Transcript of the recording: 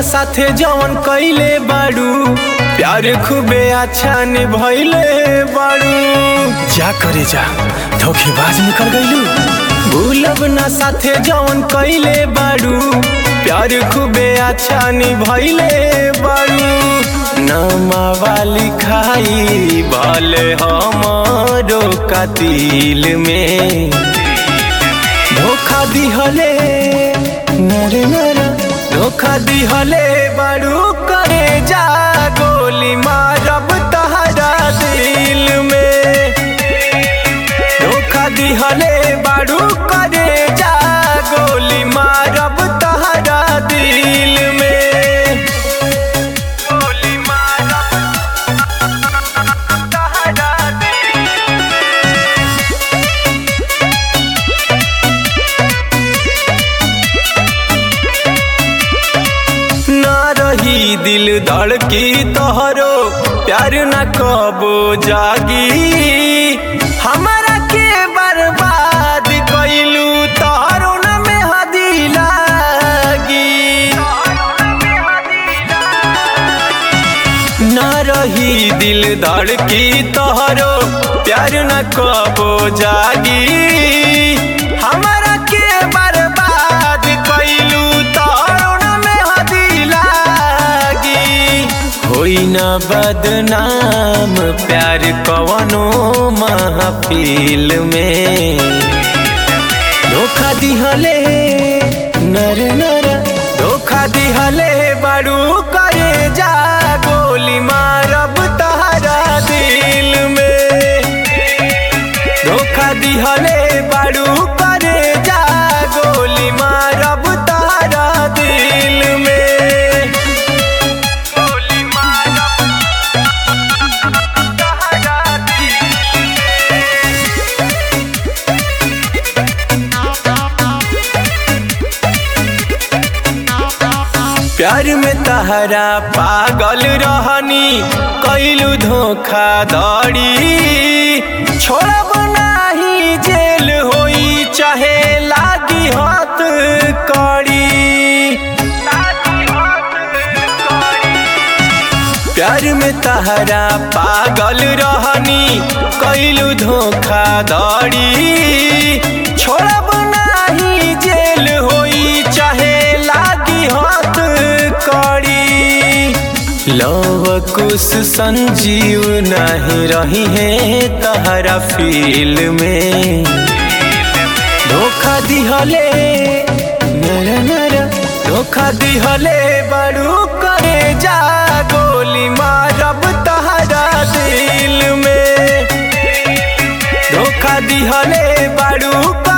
साथे जवन कइले बाड़ू प्यार खूबे अच्छा निभइले बाड़ू जा करे जा धोखेबाज निकल गइलू भूलब ना साथे जवन कइले बाड़ू प्यार खूबे अच्छा निभइले बाड़ू नामा वाली खाई भले हमरो कातिल में धोखा दिहले नरे नरा धोखा दिहले बाड़ू करे जा गोली मारब तहरा दिल में धोखा दिहले बाड़ू करे जा गोली मारब तहरा दिल में गोली मारब तहरा दिल ना रही दिल धड़की तोहरो प्यार न कबो जागी हमारा के बर्बाद कइलू तोहरो न में हदी लागी ना रही दिल धड़की तोहरो प्यार न कबो जागी हमारा के बर्बाद कइलू तोहरो न में हदी लागी होई ना बदनाम प्यार कवनो महफिल में धोखा दिहले नर नर धोखा दिहले बाड़ू करे जा गोली मारब तहरा दिल में धोखा दिहले बाड़ू करे जा गोली मारब तहरा दिल में गोली मारब तहरा दिल प्यार में तहरा पागल रहनी कैलू धोखा दड़ी छोड़ब नाही जेल होई चाहे लागी हाथ कड़ी प्यार में तहरा पागल रहनी कैलू धोखा दड़ी छोड़ब नाही जेल होई चाहे लागी हाथ कड़ी लव कुछ संजीव नहीं रही है तहरा फील में धोखा दिहले नर नर धोखा दिहले बड़ू करे जा गोली मारब तहरा दिल में धोखा दिहले बड़ू